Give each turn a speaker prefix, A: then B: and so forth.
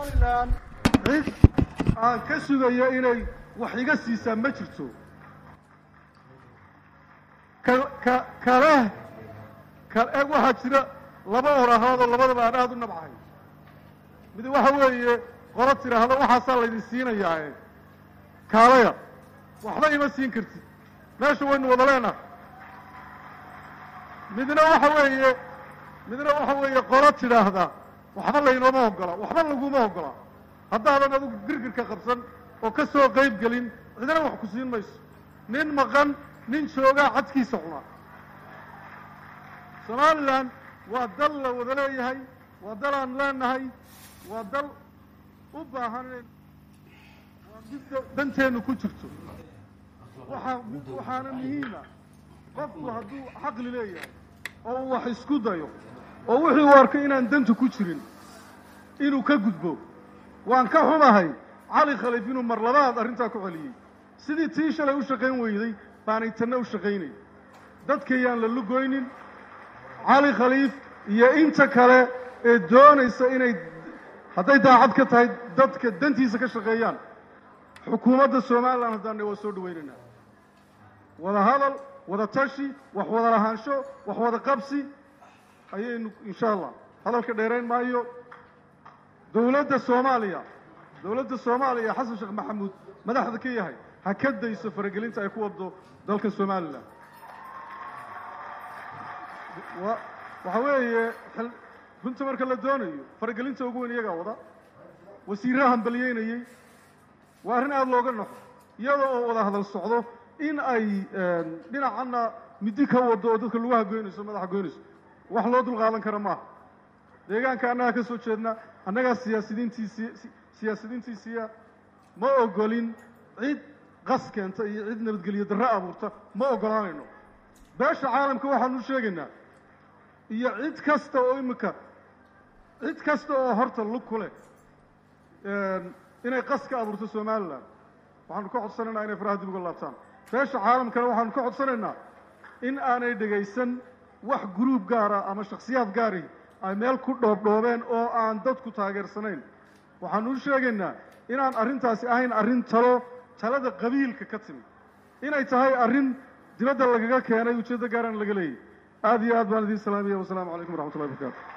A: somalilan cid aan ka sugayo inay wax iga siisaa ma jirto ka ka kale ka eg waxaa jira laba orahoodoo labadaba aan aada u nabcahay mid waxa weeye qolo tidhaahdo waxaasaa laydin siinayaae kaalaya waxba ima siin kartid meesha waynu wada leenahay midna waxa weeye midna waxa weeye qolo tidhaahda waxba laynooma ogola waxba laguma ogola haddaadan adigu girgirka qabsan oo ka soo qayb gelin cidina wax ku siin mayso nin maqan nin joogaa cadkiisa cunaa somalilan waa dal la wada leeyahay waa dal aan leenahay waa dal u baahan in waa mid danteennu ku jirto waxaa waxaana muhiima qofku hadduu caqli leeyahay oo uu wax isku dayo oo wixii uu arkay inaan danta ku jirin inuu ka gudbo waan ka xumahay cali khaliif inuu mar labaad arrintaa ku celiyey sidii tii shalay u shaqayn weyday baanay tanna u shaqaynay dadkayaan la lugoynin cali khaliif iyo inta kale ee doonaysa inay hadday daacad ka tahay dadka dantiisa ka shaqeeyaan xukuumadda somalilan haddaanna waa soo dhawaynaynaa wada hadal wada tashi wax wada lahaansho wax wada qabsi ayaynu insha allah hadalka dheerayn maayo dowladda soomaaliya dowladda soomaaliya xasan sheekh maxamuud madaxda ka yahay ha ka dayso faragelinta ay ku wado dalka somalilan wa waxa weeye xil runta marka la doonayo faragelinta ugu weyn iyagaa wada wasiirraha hambaliyeynayey waa arrin aada looga naxo iyada oo wada hadal socdo in ay dhinacanna midi ka wado oo dadka lugaha goynayso madaxa goynayso wax loo dulqaadan kara maaha deegaanka annagaa ka soo jeedna annagaa siyaasidiintiisii siyaasidiintiisiiya ma ogolin cid qas keenta iyo cid nabadgelyo darro abuurta ma ogolaanayno beesha caalamka waxaanu sheegaynaa iyo cid kasta oo imika cid kasta oo horta lug ku leh inay qas ka abuurto somalilan waxaanu ka codsanaynaa inay faraha dib uga laabtaan beesha caalamkana waxaanu ka codsanaynaa in aanay dhegaysan wax gruub gaara ama shaksiyaad gaari ay meel ku dhoobdhoobeen oo aan dadku taageersanayn waxaanu u sheegaynaa inaan arrintaasi ahayn arrin talo talada qabiilka ka timi inay tahay arrin dibadda lagaga keenay ujeeddo gaaraan laga leeyahy aada iyo aad baan idiin salaamaya wasalaamu calaykum waraxmatullahi barakaatu